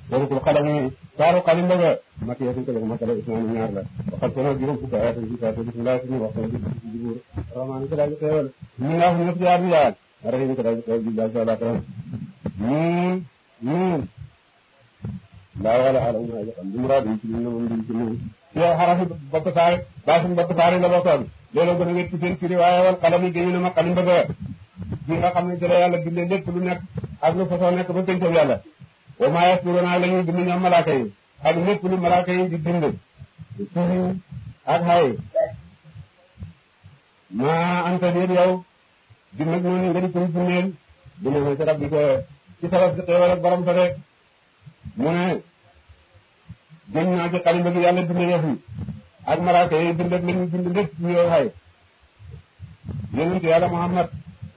waratul xalami saaru xalim bëgga matiye suñ ko def masala ismaani ñaar la waxal ko nag juróom fukki ayat ci sa bismillah suñu wax ko ci ci buur rahmaan ko daal teewal ñu nga xam ñëpp jaar bi yaal rahim ko daal teewal bi daal sala tam ñun ñun laa wala ala umma ya xam murad yi ci ñu moom di ci moom ci xarafi bopp saar baasin bopp saar la bokkoon loolu gën a wét ci seen firi waaye wal xalam yi géñu na ma xalim bëgga gi nga xam ne jële yàlla bindee lépp lu nekk ak lu fasoo nekk ba pencam yàlla wa maa yasturuna la ñuy bind ñoom malaaka yi ak lépp lu malaaka yi di bind suuf ak xay maa anta déet yow di nag noonu nga di koy bindeel bu ne ma ci rabbi ko ci sabab si xéewal ak borom sa de mu ne gën naa ci xalimba gi yàlla bind yëf yi ak malaaka yi bind ak la ñuy bind lépp ci yow xay yonent yàlla Muhammad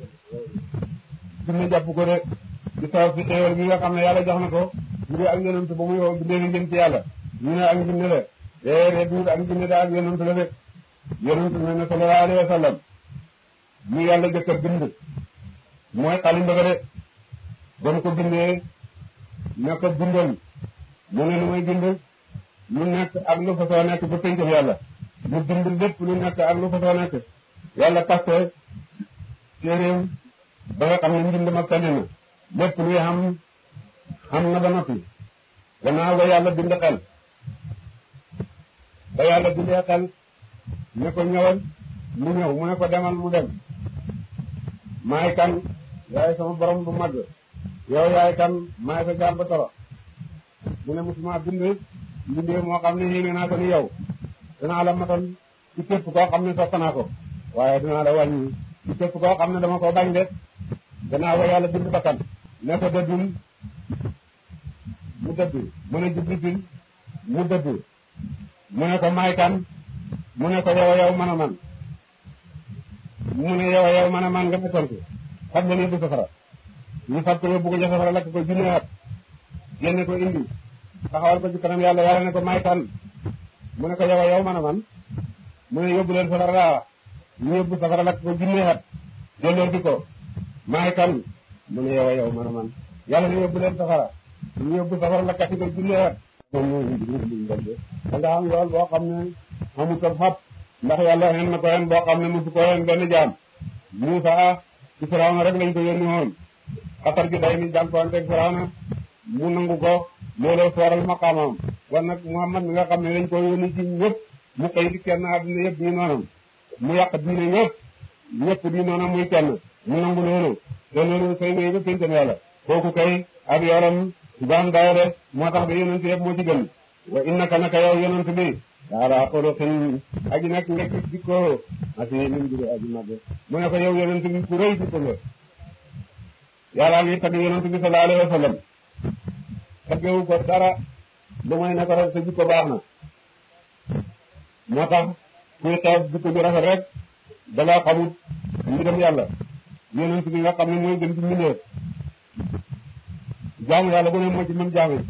bind jàpp ko de ci sabab si xéewal gi nga xam ne yàlla jox na ko ngir ak yonent ba muy woo bindee ngeen ci yàlla ñu ne ak njinne la déedéet duut ak njinne da ak yonent la de yonent ne ne sallallahu alayhi wa sallam ñu yàlla jëkk a bind mooy xalimba ga de ba mu ko bindee ne ko bindal mu ne lu may bind lu nekk ak lu fa soo nekk ba pencam yàlla mu bind lépp lu nekk ak lu fa soo nekk yàlla paste téeréem ba nga xam ne mbind ma tane na lépp luy xam xam na ba noppi gannaaw ba yàlla bind xel ba yàlla bindee xel ne ko ñëwal mu ñëw mu ne ko demal mu dem maay kan yaay sama borom bu mag yow yaay kan maay sa jaam ba toro mu ne musuma bind mbindee moo xam ne yéene naa ko ni yow danaa la matal ci képp koo xam ne sopp naa ko waaye dinaa la wàññi ci képp koo xam ne dama ko bañ de gannaaw ba yàlla bind bakkan ne ko dëddul mu dëdd mu ne jibritil mu dëdd mu ne ko maay kan mu ne ko yow yow man a man mu ne yow yow man a man nga ma tontu xam nga ne du safara ñu fab ko yóbbu ko ca safara lakk ko junne at génne ko indi taxawal ko ci kanam yàlla yàlla ne ko maay kan mu ne ko yow yow man a man mu ne yóbbu leen safara laa wax ñu yóbbu safara lakk ko junne at delloo di ko maay kan mu ne yow yow man a man yàlla ne yóbbu leen safara ñu yóbbu safara lakkati ko junne at moom mooy liñ de da nga am yool boo xam ne amut ab xat ndax yàlla xen na ko xen boo xam ne mosu ko xen benn jaam Muusa ci Firawna rek lañ ko yónni woon xatar gi day ni jànkuwanteeg Firawna mu nangu ko looloo sooral maqaamam wan nag Muhammad mi nga xam ne dañ ko yónni ci ñëpp mu xëy di kenn àdduna yëpp ñu noonam mu yàq diine ñëpp ñëpp di noonam muy kenn mu nangu loolu te loolu say wéy ba péntam yàlla kooku kay ab yoram daan dayo de moo tax ba yonent yëpp moo ci gën wa innaka naka yow yonent bi daala xoloxin aji nag ngekk jikko asi min jure aji magge mu ne ko yow yonent bi ku rëy jikko nga yàlla ngi tagg yonent bi sallallahu alayhi wa sallam taggewu ko dara lu may ne ko rek sa jikko baax na moo tax kuy xeeb jikko ju rafet rek dalaa xamut mbiram yàlla yonent bi nga xam ne mooy gën ci mbindeef jaamu yàlla bu ne moo ci mën jaamu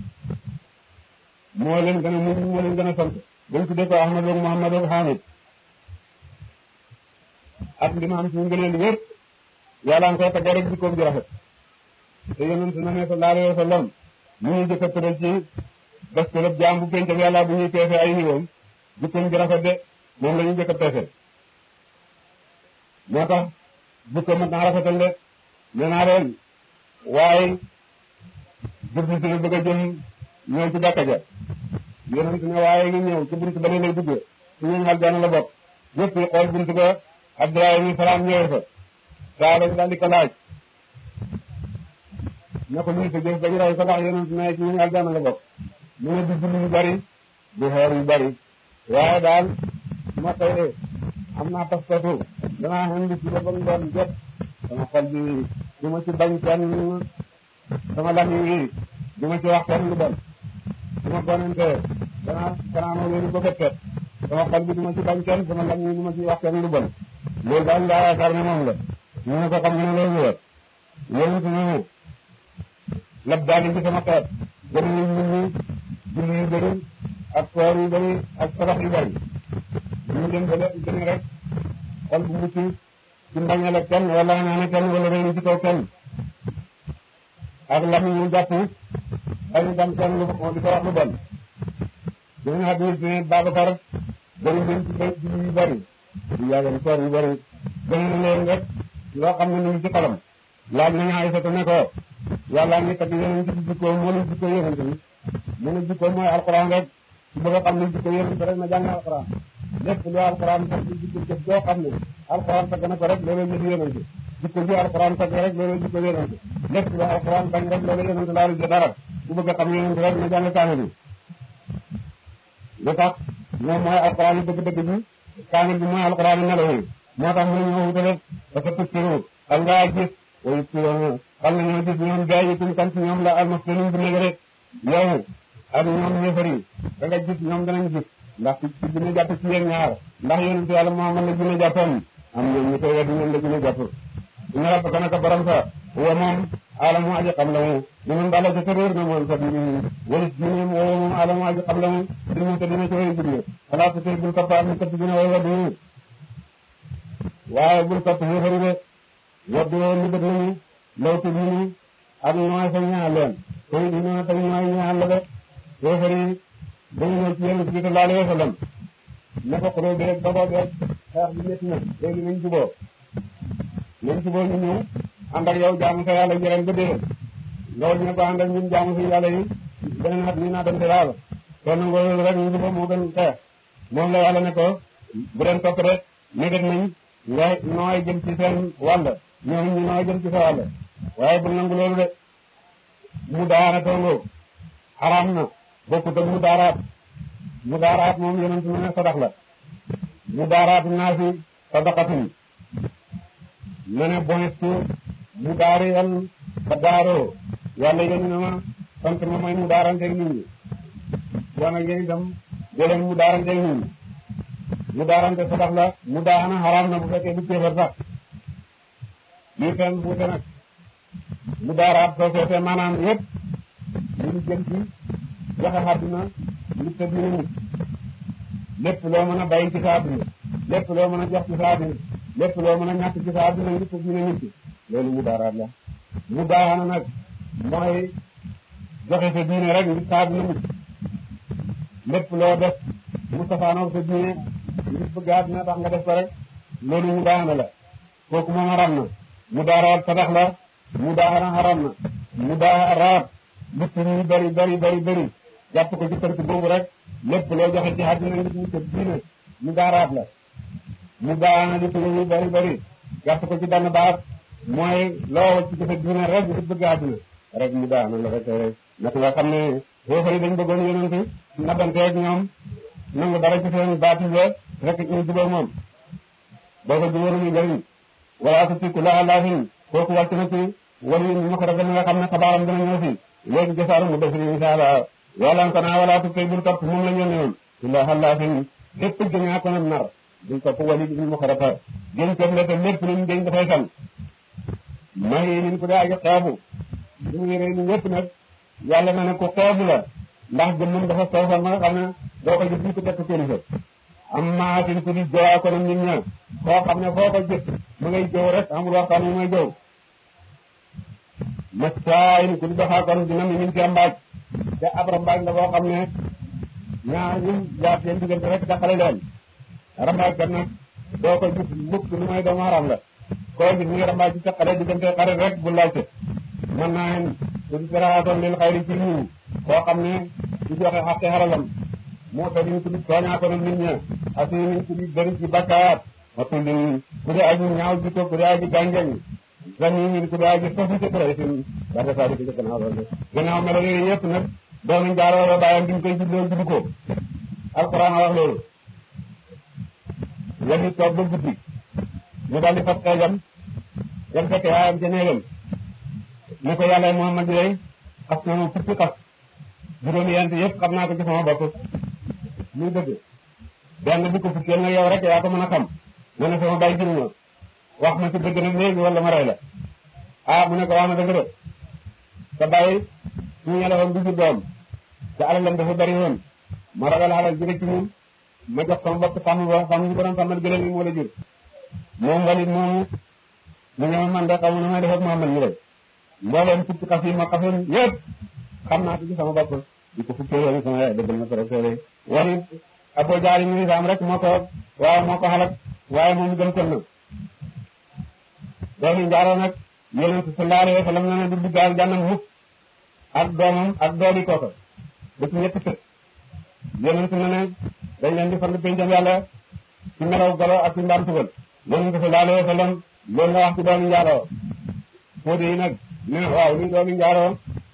moo leen gën a muñ moo leen gën a sant bañ tuddee ko Ahmad ak Muhammad ak Hamid ak li ma am ci ngëneel yëpp yàlla nga koy tagge rek jikkoom ju rafet te yonent na ne sallallahu alayhi wa sallam ñu ngi jëkk a tëral ci bés ko lépp jaam bu pencam yàlla bu ñuy peese ay niwoom jikkoom ju rafet de moom la ñuy jëkk a peese moo tax jikko mat naa rafetal de nee naa leen waaye jëf si bëgg a jëm ñëw ci jàkka ja yonent ne waaye ngi ñëw ci buntu ba ne lay duggee su ñëw aljana la bokk ñëpp yi xool buntu ba Abdoulaye mi salaam ñëwee fa saa lañ daal di ko laaj ne ko luy sa jëf ba ñu raw ko ndax yonent ne ci ñëw aljana la bokk mu ne du julli yu bari du xoor yu bari waaye daal ma tey am naa pas-pasu danaa xam li ci ba mu doon jot sama xol bi du ma ci bañ kenn sama lami wi du ma ci wax kenn lu bon su ma gonante danaa danaa ma wéeru ba bët sama xol bi du ma ci bañ kenn sama lami wi du ma ci wax kenn lu bon loolu daal laa yaakaar ne moom la ñu ne ko xam nga ne loolu la yonent ne lab daali ci sama xeet gën ñu nit ñi julli yu bëri ak koor yu bëri ak sarax yu bëri ñu dem ba lépp gën rek xol bu mucc ci mbañale kenn wala ñaane kenn wala réeru ci kaw kenn ak lam ñu jàpp dañu dem kenn lu di ko wax lu bon dina hadis ne Babacar bëri nañ ci bay ci yu bëri yu yàggan koor yu bëri gën na leen rek loo xam ne ñu ci xolam laaj nañu Aysatu ne ko yàlla ngi tagg yonent bi jikkoo moo lu jikkoo yonent bi mu ne jikkoo mooy alquran rek su bëgg a xam ne jikkoo yonent rek na jàng alquran lépp lu alquran tag ci jikko jëf joo xam ne alquran tagg na ko rek loolu jëf yonent jikko ji alquran tagg rek loolu jikko yonent lépp lu alquran bañ rek loolu yonent laalu ji dara su bëgg a xam yonent rek na jàng kaamil bi lu tax moom mooy alquran yi dëgg-dëgg bi kaamil bi mooy alquran yi melo yi moo tax mu ne ñoo wutale parce que tussiru xam ngaa gis way turoon xam na ñoo gis ñoom gaay yi kan ci ñoom la almasluun bu nekk rek yow ak ñoom ñëfari da nga gis ñoom danañ gis ndax ci dina jàpp ci yéen ñaar ndax yonent yàlla Muhammad la dina jàppoon am ñoom ñu koy weddi ñoom la dina jàpp ina rabbaka naka borom sa wa moom alamu aji xam la mu ñu mun dala ca tëréer na moom sa biir walis diine wa moom alamu aji xam la mu dina te dina ci way jublu xalaat te bul topp am ni kat dina way waddi waaye bul topp yëfari de waddu li bët nañu lawtu diini ak nooy sa ñaan leen tey dina tey nooy ñaan la de yëfari dañu ñëw ci yonent bi sallallahu alayhi wa sallam ne ko xuloo bi rek dogoo bi rek xeex bi métti na léegi nañ juboo nañ juboo ñu ñëw ànd ak yow jaamu sa yàlla jëreen ba déwén loolu ñu ko ànd ak ñun jaamu sa yàlla yi beneen at nii naa dem sa yàlla soo nangoo loolu rek ñu juboo moo gën xeex moom la yàlla ne ko bu leen topp rek négat nañ nga nooy jëm ci seen wàll ñoom ñu nooy jëm ci sa wàll waaye bu nangu loolu de mu daara toongoo xaraam na bokkut ak mu daaraat mu daaraat moom yonent mu ne sadax la mu daaraat naa fi sadaqatin na ne bonestu mu daariyal ba daaroo yàlla yéen na ma sant ma mooy mu daaranteeg nit ñi bon nag yéen itam jëleen mu daaranteeg nit ñi mu daarante sadax la mu daana xaraam na bu fekkee du kéefar sax lii fen buute nag mu daaraat soo seetee maanaam yëpp li ñu jëm ci joxe àdduna ngir te dina nit lépp loo mën a bàyyi ci sa àdduna lépp loo mën a jox ci sa àdduna lépp loo mën a ñàkk ci sa àdduna ngir te dina nit loolu mu daaraat la mu daana nag mooy joxe sa diine rek ngir sa àdduna nit lépp loo def mu safaanoo sa diine ngir bëgg àdduna tax nga def ko rek loolu mu daana la kooku moom haram na mu daaraat sadax la mu daana haram na mu daaraat lépp ñu bari bari bari bari jàpp ko ci tënk boobu rek lépp loo joxe ci àdduna ngir ñu ko diine mu daaraat la mu daana lépp ñu bari bari jàpp ko ci benn baat mooy loo wacc ci sa diine rek ngir bëgg àdduna rek mu daana la rek nag nga xam ne foofari dañ bëggoon yonent nabanteeg ñoom nangu dara ci seen baati rek ñu jubóo moom boo ko jubóoru ñu njëriñ wala su ci ku laa laafin kooku wàcc na ci wala ñu ma ko rek nga xam ne xabaaram dina ñëw fi léegi jasaaru mu def insha Allah yàlla ko naa wala tu tey bul topp moom la ñu yónni woon illa xalaafin lépp gëñaa ko nar bul topp wali bi ñu ma ko rafet gën ko le te lépp luñ gën dafay san may nin ko daa aji xeebu ñu ngi rey ni ñëpp nag yàlla na ne ko xeebu la ndax jëmmam dafa soofal ma nga xam ne doo ko gis ñu ko tekk kilifa am maatin ku di jowaa ko nit ña koo xam ne foo ko gis mu ngay jow rek amul waxtaan mu ngay jow masaayin ku di doxaa kon dina mi min ci rambaaj te ab rambaaj la boo xam ne ñaar ñu jaar seen diggante rek taxale leen rambaaj kat nag doo ko gis mukk lu may doomu haram la koo gis mu ngi rambaaj ci taxale diggante xarit rek bu laajte mën naa hen ku di saraatoon lil xayri ci ñu koo xam ne du joxe xaqi xaralam moo tax ñu tudd tooñaa ko nag nit ña asi ñu tudd bëri ci bakkaat wa tullin ku dee aji ñaaw ji ko ku dee aji gànjañ zani ñu ku dee aji sofi ci kuréy sin barka saa di ko gannaaw loolu gannaaw melo yooyu yëpp nag doomu njaaroo la bàyyam bi ñu koy juddoo judd ko alquran a wax loolu wali toog ba guddi ñu daldi fas xeejam dem fekk yaayam ca néegam ne ko yàlla Muhammad yooyu xas na ma fukki xas juróomi yent yëpp xam naa ko ci sama bopp muy dëgg benn bu ko fukkeel nag yow rek yaa ko mën a xam ne ne sama bay jur ma wax ma ci dëgg nag léegi wala ma rey la ah mu ne ko wax na dëgg de sa bay suñu ñelewoon du jur doom te alalam dafa bari woon ma ragal alal jëre ci ñun ma jox sama bopp sàmm ba sàmm ñu ko doon sàmmal gëlëm yi moo la jur moom walit moomu mu ne ma man de xamu na may def ak Muhammad ñu rek mbooleem fukki xas yi ma xasoon yëpp xam naa ko ci sama bopp di ko fukkee yoon sama yaay dëggal na ko rek seede wani Abu Jahl ñu nisaam rek moo ko waaye moo ko xalak waaye moom gëm kon na doomi njaaroo nag yonent sallallahu alayhi wa sallam na ne du dugg aljanna mukk ak doomam ak doomi kooka ba ci ñetti kër yonent na ne dañ leen di fand pencam yàlla ci melaw golo ak ci mbaam tugal yonent sallallahu alayhi wa sallam loolu la wax ci doomi njaaroo fóode yi nag ne waaw ni doomi njaaroo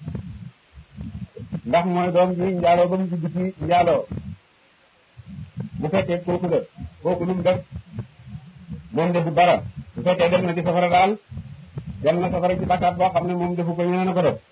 ndax mooy doom bi njaaloo ba mu dugg ci njaaloo bu fekkee kooku la kooku lu mu def moom defu dara bu fekkee def na ci safara daal dem na safara ci bakkaat boo xam ne moom defu ko ñeneen a ko def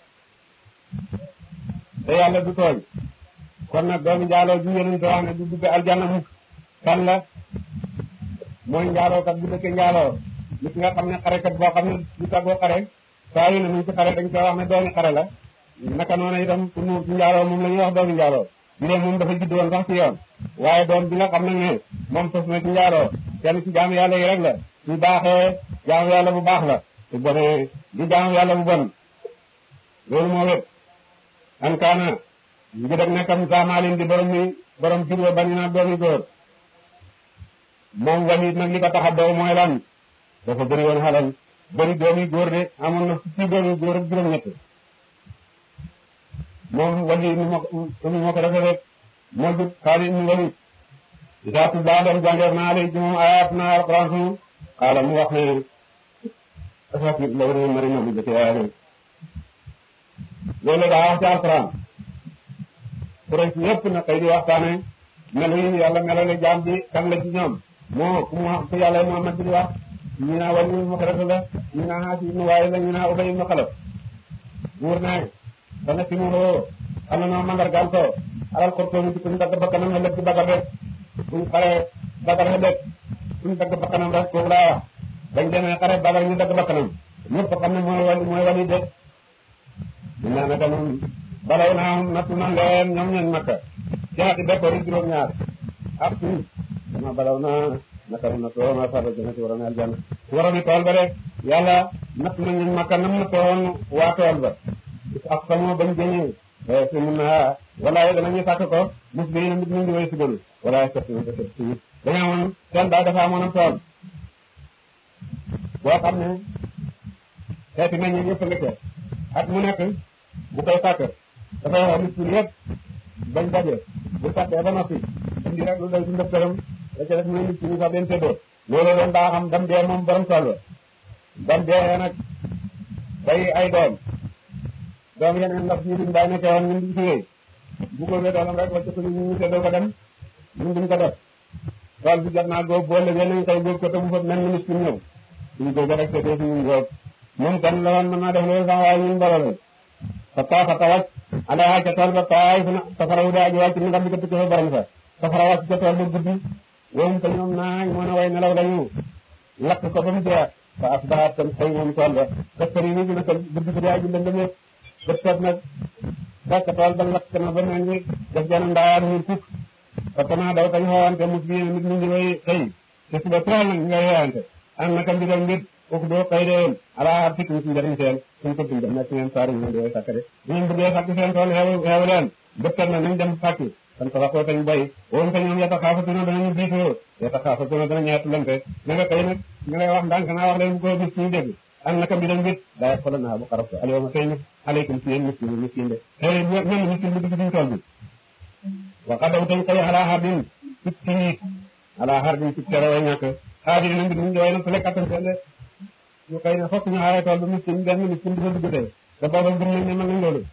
te yàlla du tooñ kon nag doomi njaaloo ju yonente wax ne du dugg aljanna mukk kan la mooy njaalookat bu dëkkee njaaloo nit nga xam ne xarekat boo xam ne du tàggoo xare saa yu ne mu ci xare dañ koy wax ne doomi xare la naka noonu itam ku nuur ci njaaloo moom la ñuy wax doomi njaaloo bi lee moom dafa judd woon sax ci yoon waaye doom bi nga xam ne ne moom sos na ci njaaloo kenn ci jaamu yàlla yi rek la su baaxee jaamu yàlla bu baax la su bonee di jaamu yàlla bu bon loolu moo wét an kaana ngi def nekkam saamaalin di borom mi borom jur wa bañu naa doomi góor moom Walid nag li ko tax a dow mooy lan dafa bëri woon xalal bëri doomi góor de amoon na fukki doomi góor ak juróom-ñett moom Walid ni ma ni ma ko defee rek moo jub Xaalid ni Walid isaa tuddaa dem jàngeef naa lay ci moom ayaat na alquran suñu xaala mu wax ne asatir la wara mari na bu jëkk yaa ne loolu daa wax ci alquran Quraysh yëpp na kay di waxtaane melo yi yàlla melale jaam bi kan la ci ñoom moo ku mu ku yàlla Muhammad bi di wax ñu naa Wali ibnu Xalaf la ñu naa Haasi ibnu Waayil la ñu naa Ubay ibnu Xalaf buur ne dana si mu xoo xam na noo mandargaal ko alal xortoomi ci kuñ dagg bakkanam xelëg ci bagar rek buñ xare bagar xelëg kuñ dagg bakkanam rek kooku laa wax bañ demee xare bagar ñu dagg bakkanam ñëpp xam ne mooy wali mooy wali de ñu naa naka moom balaw naa nattu na leen ñoom ñooñ makka ci xati bekkoor yi juróom-ñaar ak suñ dama balaw naa naka mu nattoo ma farba jëna ci waroon aljanna waroon i tool ba rek yàlla natt na ñooñ makka nam nattoon waa tool ba ak sama bañ jëñee si mun naa walaay danañu sàkk ko mus bi na nit ñu ngi way si gënu walaay sett na ko sett si dañu amoon seen baay dafa amoon am tool boo xam ne xeeti nañ ñi ñëpp nga at mu nekk bu koy sàkk dafay wax nit ñi yëpp bañ daje bu sàkkee ba noppi indi rek lu doy si ndëftaram da ca def mu ne nit ñi sax den séddoo loolu doon daa xam dam dee moom borom tool ba dam dee nag bay ay doom doom yeneen ndax ñu duñ bàyyi nekkee woon ñun duñ ci wéy bu ko wee doolam rek wacc ko ñu ñu séddoo ko dem ñun duñ ko def tool bi jot naa góob boo légee nañ koy góob ko te bu fa mel ni miskin ñëw suñu góob rek séddoo si ñun góob moom kan la woon mën naa def loolu sax waaye ñun mbaloo lañ fa taa fa tawaj ala ca tool ba taay fu na safara wu daa ji wàcc ni nga bi ko tukki fa borom sa safara wàcc ca tool ba guddi woom te ñoom naa mën a way nelaw lañu lakk ko ba mu jeex fa asbahat tam xëy moom tool ba kastari ni dina ko guddi ko daa ji lëndëm yëpp bët seet nag fekk tool ba lakk na ba mel ni def jana ndaayaan ñun fukk parce que naa daw tañ xewante mus bi nit ñi ngi way xëy te suba teel nag ñu ngay xewante am naka mbir ak mbir kooku doo xëy de woon ala ar fikkum si njëriñ seen suñ ko dundam nekk ngeen saari ñu di way sàkk de ñu bëggee sàkk seen tool xew xew leen bët seet na nañ dem sàkki kon ko waxoo tañ bay woon te ñoom yata xaafatuna danañu biitoo yata xaafatuna dana ñeetu lante na nga xëy nag ñu lay wax ndànk naa wax leen bu ko nit ñu dégg am naka mbir ak mbir daa xoolal naa bu xarab ko alyawma tey nag aleykum si yéen miskin miskin de xëy na même miskin bu dugg suñu tool bi wa xadaw tañ xëy ala xardin ci tiit ala xardin ci tere way ñàkk xaadir na mbir mu way na su lekk attan seen de ñu xëy na fokk ñu xaaree tool ba miskin benn miskin du fa dugg tey te booba gëm nañ ne mën nañ loolu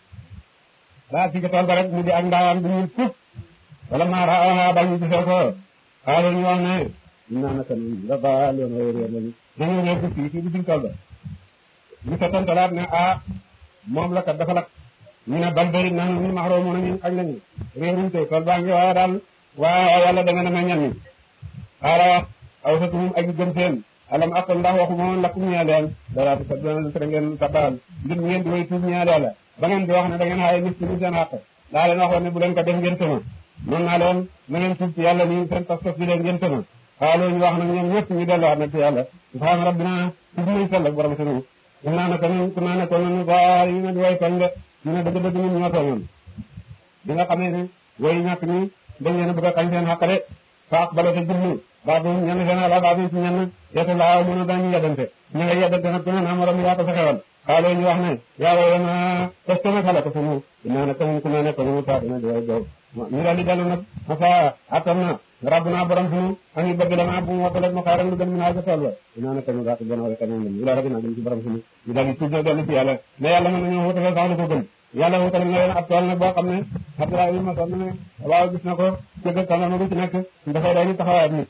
daa ci tool ba rek mu di ak ndaawaan bu ñuul fukk wala maa raa bañ ñu gisee ko xaaral ñu wax ne naa naka noonu la ba loon way réer lañu dañoo ñëw ko fii fii bi suñ tool ba ñu ko tontalaat ne ah moom la kat dafa lakk ñu ne bal bëri naan ñu maxaroo mu ne ñun xañ nañu réeruñ tey tool baa ngi waaye daal waaye yàlla da nga ne ma ñan ñi xaala wax aw sa tumum aji gëm seen alam akol ndax waxu moom lakkum ñeel leen dara sa dana tere ngeen sabal ngir ngeen di way tuub ñeel yàlla ba ngeen di wax ne da ngeen xaye nit ci seen xàq daa leen waxoon ne bu leen ko def ngeen tëma mën naa leen na ngeen tuub ci yàlla nii seen pas-pas bi leen ngeen tëma xaaloo ñu wax nag ñoom ñëpp ñu delluwaat nag ci yàlla subhaana rabbina tudd nañ sell ak borom sunu naa naka nun ku naa ne ko nunu baar yi na di way toñ de ñu ne dëgg dëgg ñun ñoo tooñoon bi nga xamee ne woy ñàkk ñi dañ leen a bëgg a xañ seen xàq de faax bala te jublu baa bu ñenn seen ala baa bu ci ñenn yeetu laaw mën a dañu yeddante ñu nga yeddante nag ku ne naa morom yaa ko fexewal xaaloo ñu wax ne yaa wooye na est-ce que nag xala ko sunu naa ne comme ku ne ne comme taat na di way jow ñu daal di dellu nag masa attan na rabb naa borom sunu ani bëgg dama bu mu wattalat ma xaaral lu gën mi naa ca tool ba dinaa ne kañu daatu gën a wala kanam ñu la rabi naa jëm ci borom sunu ñu daal di tuub na dellu ci yàlla mais yàlla mën nañoo wutale sax lu ko gën yàlla wutale na leen ab tool nag boo xam ne Abdoulaye bi ma sonn ne waaw gis na ko cëgg tàndama bu ci nekk dafay day ni taxawaat nit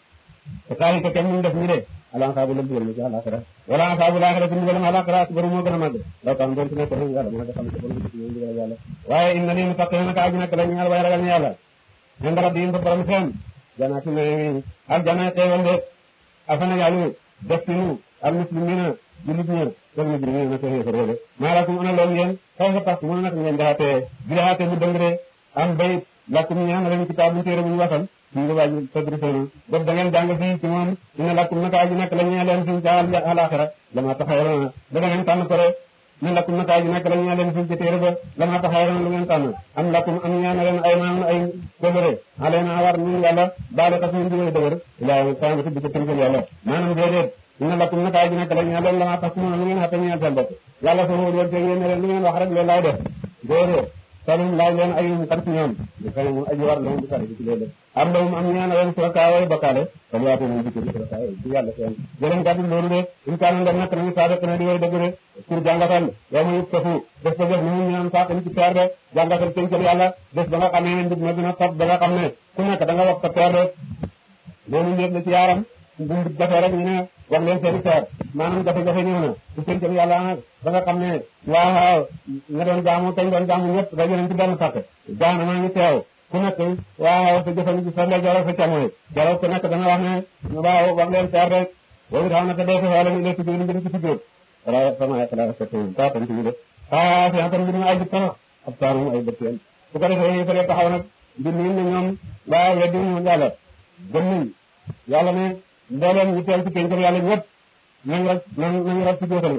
te saa yi ko kenn ñu def ñu de ala saabu la dugal na ci àlaxira wala saabu laaxira ci ndigalam àlaxira akbaru moo gën a màgg daw tam doon ci nekk rek yàlla moo xam ne ko bon ci ñoom ndigal yàlla waaye inna lii muttaqina naka aji nekk la ñaal way ragal ñu yàlla inda rabbihim fa borom seen janaati naimi ak janaay xeewal de afana yàllu def ci nu al muslimina jullit ña wal mujrimina na ko xéefar wala maa lakum ana loolu ngeen xëy fa tax mu nag ngeen daxatee bi daxatee mu dëng de am bayit lakum ñaan lañu kitaabun téere bu ñu wasal ñu ngi waaj tadri seen def da ngeen jàng fii ci moom ina lakum naka aji nekk la ñee leen fii ca alaxira lama taxayrona da ngeen tànn ko rek ina lakum naka aji nekk la ñee leen fii ca téere ba lama taxayrona lu ngeen tànn am lakum am ñaan leen ay maam ay kóllëre alena war ñun yàlla baale ka suñu digoy dëgër ilaa tànn ci bi ca tënkal yàlla maanaam déedéet ina lakum naka aji nekk la ñee leen lama tax mu lu ngeen xatte ñeel seen bopp yàlla soo wóor woon yéen ne leen lu ngeen wax rek loolu laay def déedéet salum laaj leen ayum kan ci ñoom di fene mu aji war leen di sare ci loolu am lawum am ñaana leen suraka way bokkaale kon waate nañ jikko di suraka ci yàlla seen jëleen gàddu loolu de in kaana ndem nekk nañu saadaq na di way dëgg de pour jàngatal yow ma yëpp tafu des ba def ni mu ñaan saaq ni ci teer de jàngatal pencël yàlla des ba nga xamee ne ndig na dina topp ba nga xam ne ku nekk da nga wax sa teer de loolu léeg la ci yaaram bu ndig jafee rek ñu ne wax leen seeni teer maanaam jafe-jafe ñëw na su pencël yàlla nag ba nga xam ne waaw nga doon jaamu kañ doon jaamu ñëpp daje nañ ci benn sàkk jaana maa ngi teew ku nekk waaw sa jëfandiku sa ndeyjoor sa càmmoñ jaraw ku nekk dana wax ne waaw wax leen teer rek boobu tax na te dee fa wala ñu leen tuddee ñu ci tuddee wala sama yàq la sa tudd taa tam ci ñu def ah fi atam bi ay bët tax ab taanum ay bët yéen su ko defee ñu fële taxaw nag mbir mi ne ñoom waaw weddi ñu yàlla gëm nañ yàlla ne mbooleem ñu teew ci pencam yàlla ñëpp nañ rek nañ nañ rek ci jóotal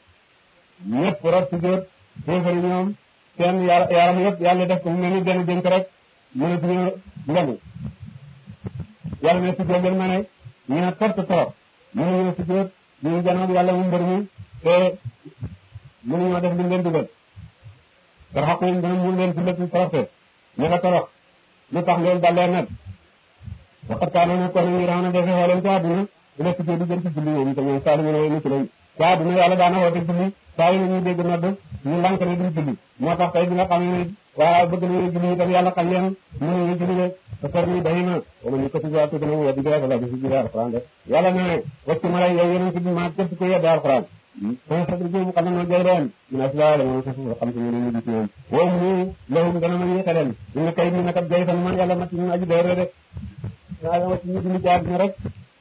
ñëpp rek ci jóot féefari ñoom seen yaram yëpp yàlla def ko mu mel ni benn dénk rek mënatuñu ndogu yàlla ne si jóot leen ma ne ñu ne tort trop mënuñu si jóot ñu ngi janoog yàlla mu mbër mi te mënuñoo def li leen dugal toroxaku yi dana mun leen si lépp toroxte ñu nga torox lu tax leen dalee nag waxat kaa noonu kon ñu raw na defe xooleen ci àdduna dina si jóot di jëm ci julli ñoom te ñoom saali ñu ne mucc lañ ci àdduna yàlla daana woote julli saa yu ñuy dégg nodd ñu lànk ne duñ julli moo tax tey bi nga xam ne waaw bëgg nañu julli itam yàlla xam leen mënuñu julli de te kër ni day na wala ñu ko ci jaar tudd na mu weddi la bi si jëlee alxuraan de yàlla ne wacc ma lay yow yeneen ci bi ma képp ko yedde alxuraan kon sa dëgg mu xam ne jay leen ñu ne asla la moom sa suuf xam ci ñu ñu gis ñoom woo mu lahum dana ma yéexe leen ñu ne kay mi nag jay fan man yàlla mat ñu aji doore de waaye wacc ñu dund ci àdduna rek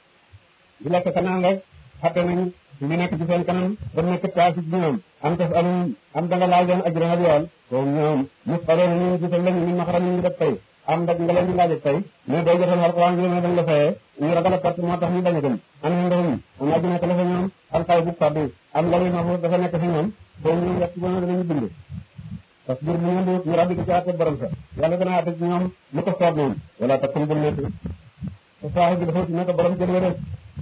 di lekk ka naan rek xatte nañu li nekk ci seen kanam ba nekk taas ci ñoom am tas am am da nga laaj leen ajran ak yool kon ñoom mos xale na ñu gisal lañu min maxaram ñu def tey am ndag nga leen di laaj tey mais boo jotoon alquran bi ne dañ la fayee ñu ragal a perte moo tax ñu bañ a dem am na ndoxum am aji nekk la fa ñoom alxay bu faddu am la muy maxuus dafa nekk fi ñoom boobu ñoom yett bona danañu bind parce que bu ñu ñu rabbi ko ci àtte borom sa yàlla dana àtte ci ñoom lu ko soob moom wala takkum bul nekk te saa bi dafa nekk borom jël rek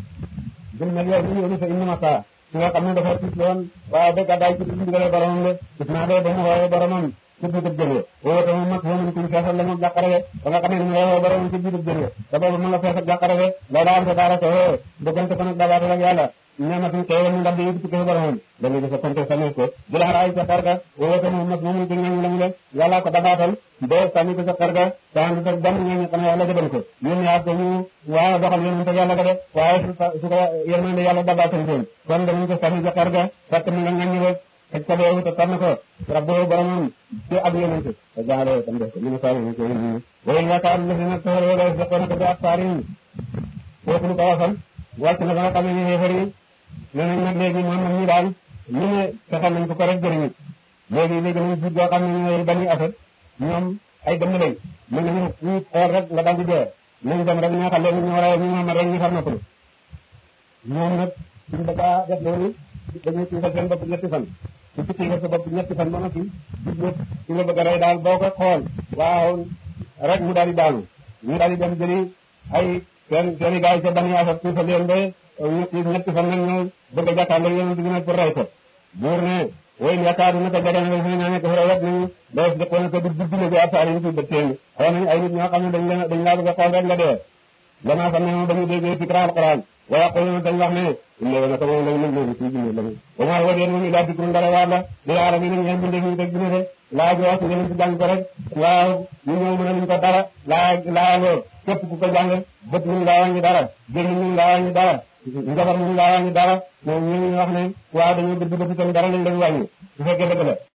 jël na yow ñu yónni sa indi ma saa su nga xam ne dafa tiit loon waaye ba gàddaay ci ndigale boromam de gis naa de ba mu woowee boromam ci biitub jëlee woo te moom mag foofu kuñ feesal la moom jàqare de ba nga xam ne ni mu woowee boromam ci biitub jëlee te boobu mën la feesal jàqare de loolu am sa daara ko woo bëggante ko nag dabaatal ak yàlla ñaamatuñ teewal mu ndax di yëkkati ko boromam dañuy def konte sanes ko jël xaraay sa xarga woo te moom mag moomu ci ngañ la mu le yàlla ko dabaatal ba sànni ko sa xarga te ànd ak benn ngañ xam ne yàlla gëdal ko yéen ñaar ko ñu waaw doxal yéen te yàlla ko def waaye su ko yërmande yàlla dabaatal ko kon danañ ko sànni sa xarga fekk mu nga ngañ rek xëj ko boobu te tànn ko rabbo boromam ci ak yonent te jaale tam def ko ñu ne saa ñu ko ñu way yaakaar la dina toor wala sa ko na ko bi ak saarin foofu lu ko wasal wàcc na ba nga xam ne xéefar yi nee nañ nag léegi Muhammad ñi daal ñu ne fexal nañ ko ko rek jëriñu léegi léegi nañ jiit boo xam ne ñooy bani asad ñoom ay dëmm lañ mën nañu ñu xool rek nga daal di dee nañ dem rek neexal leen ñu war a ñu Muhammad rek ñu far noppalu ñoom nag suñ bëgg a def loolu dañuy tuutal seen bopp ñetti fan su tukki nga sa bopp ñetti fan ba noppi jublu su la bëgg a rey daal boo ko xool waaw rek mu daal di daanu ñu daal di dem jëli ay seen seen i gars yi ca bani asad tuuta leen ba ñetti ñetti fan nag ñëw bëgg a jàkkaarloo yonent bi nag pour rey ko buur ne woy yaakaaru naka jege na fi ñaa nekk fa wet nañu def jëkkoon na ko di guddi na bi asaari ñu ci bët teen xaw nañu ay nit ñoo xam ne dañ leen dañ laa bëgg a xool rek nga dee gannaaw xam ne moom dañu déggee fikra alquran wa yaquluna dañ wax ne inna naka moom lañ mën leen ci jinne lañu wa maa huwa déen moom ilaa dikrun dara waar la lil aalamiina ñeen bindee ñu teg dina de laa ji wax ngeen ci jàng ko rek waaw ñu ñëw mën a luñ ko dara laa laa ngoo képp ku ko jàng bët mun laa wàññi dara génn mun laa wàññi dara njabar mun laa wàññi dara moom ñu wax ne waaw dañoo dëgg dëgg tam dara lañ leen wàññi su fekkee dëgg la